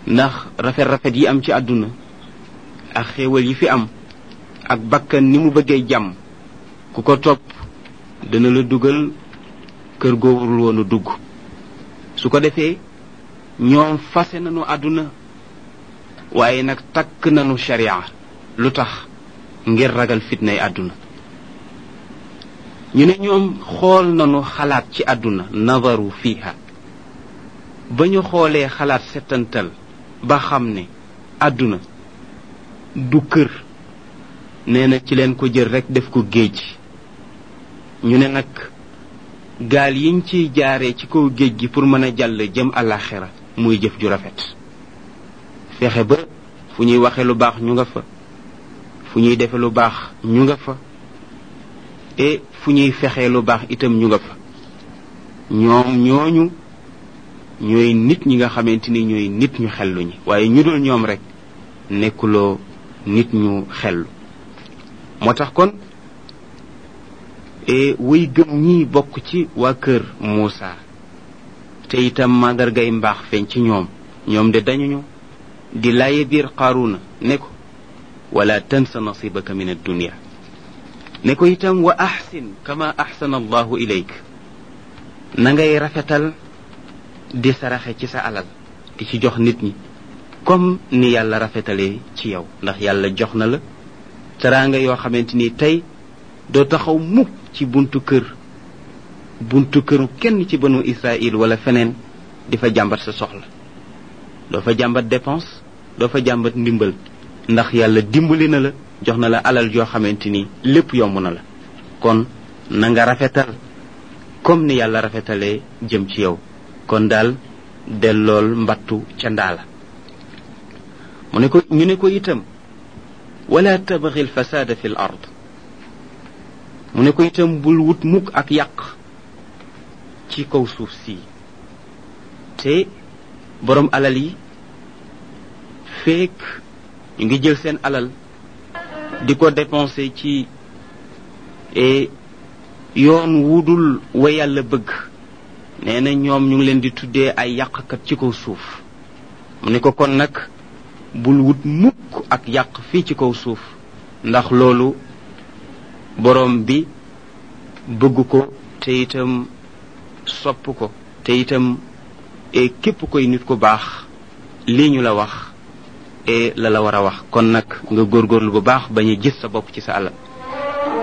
ndax rafet-rafet yi am ci àdduna ak xéewal yi fi am ak bakkan ni mu bëggee jàmm ku ko topp dana la dugal kër goowul woonu dugg su ko defee ñoom fase nañu àdduna waaye nag takk nañu sharia lu tax ngir ragal fitnay àdduna ñu ne ñoom xool nañu xalaat ci àdduna nazaru fiha ba ñu xoolee xalaat settantal ba xam ne àdduna du kër nee na ci leen ko jël rekk def ko géej ñu ne nag gaal yiñ ciy jaaree ci kaw géej gi pour mën a jàll jëm àllaaxira muy jëf ju rafet fexe ba fu ñuy waxe lu baax ñu nga fa fu ñuy defe lu baax ñu nga fa et fu ñuy fexee lu baax itam ñu nga fa ñoom ñooñu ñooy nit ñi nga xamante ni ñooy nit ñu xellu ñi waaye ñu dul ñoom rek nekkuloo nit ñu xellu moo tax kon e way gëm ñi bokk ci waa kër Muusa te itam màndargay mbaax feeñ ci ñoom ñoom de dañuñu di laaye biir Qaaruna ne ko wala tansa nasibaka min addunia ne ko itam wa axsin kama axsana allahu ilayk na ngay rafetal di saraxe ci sa alal di ci jox nit ñi comme ni yàlla rafetalee ci yow ndax yàlla jox na la teraanga yoo xamante ni tey doo taxaw mukk ci buntu kër buntu këru kenn ci banu Israël wala feneen di fa jàmbat sa soxla doo fa jàmbat dépense doo fa jàmbat ndimbal ndax yàlla dimbali na la jox na la alal joo xamante ni lépp yomb na la kon na nga rafetal comme ni yàlla rafetalee jëm ci yow kon daal dellool mbattu ca ndaala mu ne ko ñu ne ko itam wala tabghi alfasada fi l ard mu ne ko itam bul wut mukk ak yàq ci kaw suuf si te borom alal yi feek ñu ngi jël seen alal di ko dépenser ci yoon wudul wa yàlla bëgg nee na ñoom ñu ngi leen di tuddee ay yàqkat ci kaw suuf mu ne ko kon nag bul wut mukk ak yàq fii ci kaw suuf ndax loolu borom bi bëgg ko te itam sopp ko te itam e képp koy nit ku baax lii ñu la wax e la la war a wax kon nag nga góorgóorlu bu baax bañ a gis sa bopp ci sa alal